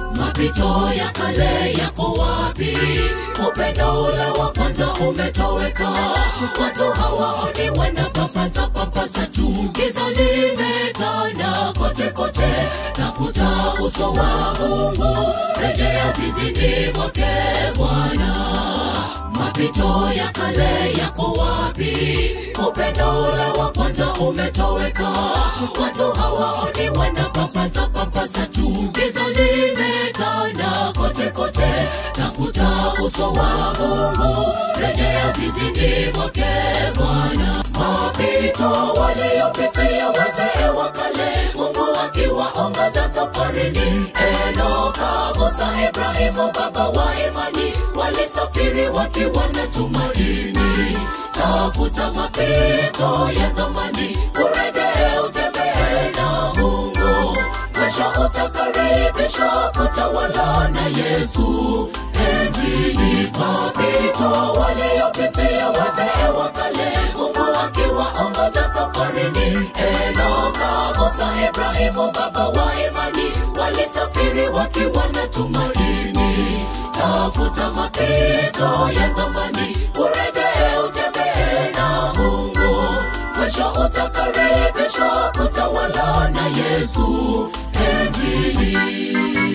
mapito ya kale yako wapi upendo ule wa kwanza umetoweka watu hawaoni wanapapasa papasa tu giza limetanda kote kote tafuta uso wa mungu rejea zizini mwake bwana mapito ya kale yako wapi upendo ule wa kwanza umetoweka watu hawaoni wanapapasa papasa tu giza limetanda kote kote tafuta uso wa mungu rejea zizini mwake bwana mapito waliopitia wazee wa kale mungu akiwaongoza safarini enoka musa ibrahimu baba wa imani walisafiri wakiwa na tumaini tafuta mapito ya zamani urejee utembee na mungu mwisho utakaribishwa kutawala na yesu enzini mapito waliopitia wazee wa kale mungu akiwaongoza safarini enoka musa ibrahimu baba wa imani walisafiri wakiwa na tumaini tafuta mapito ya zamani urejee utembee na mungu mwisho utakaribishwa kutawala na yesu enzini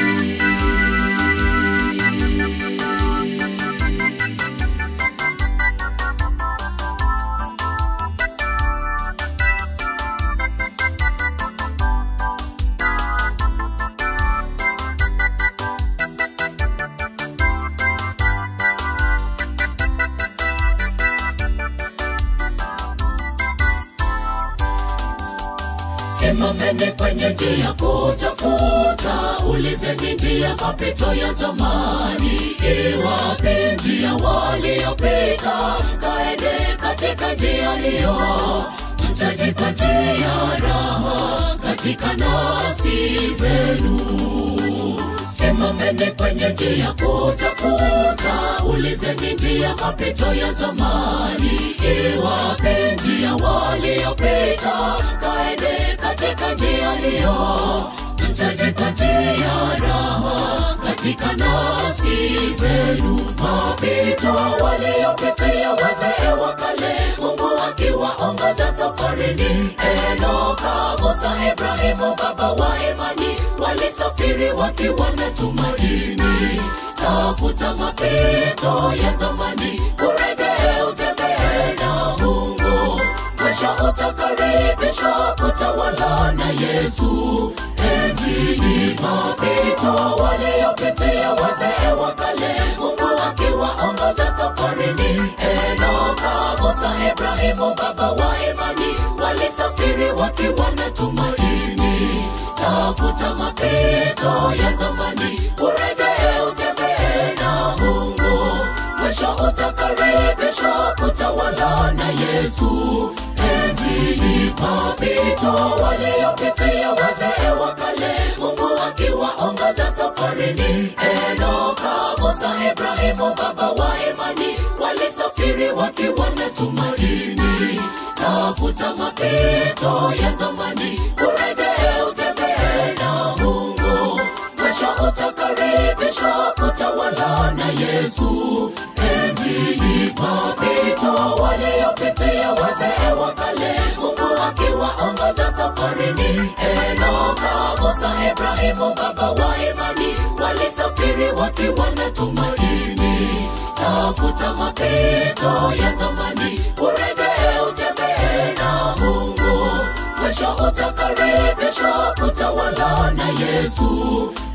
simameni kwenye njia kutafuta ulizeni njia mapito ya zamani iwape njia waliopita mkaende katika njia hiyo mtajipatia raha katika nafsi zenu simameni kwenye njia kutafuta ulizeni njia mapito ya zamani iwape njia waliopita mkaende katika njia hiyo mtajipatia raha katika nafsi zenu mapito waliopitia wazee wa kale mungu akiwaongoza safarini enoka musa ibrahimu baba wa imani walisafiri wakiwa na tumaini tafuta mapito ya zamani urejee utembee na mungu mwisho utakaribishwa kutawala na yesu enzini mapito waliopitia wazee wa kale mungu akiwaongoza safarini enoka musa ibrahimu baba wa imani walisafiri wakiwa na tumaini tafuta mapito ya zamani urejee utembee na mungu mwisho utakaribishwa kutawala na yesu enzini mapito waliopitia wazee wa kale mungu akiwaongoza safarini enoka musa ibrahimu baba wa imani walisafiri wakiwa na tumaini tafuta mapito ya zamani urejee utembee na mungu mwisho utakaribishwa kutawala na yesu enzini mapito waliopitia wazee wa kale mungu akiwaongoza safarini enoka musa ibrahimu baba wa imani walisafiri wakiwa na tumaini tafuta mapito ya zamani urejee utembee na mungu mwisho utakaribishwa kutawala na yesu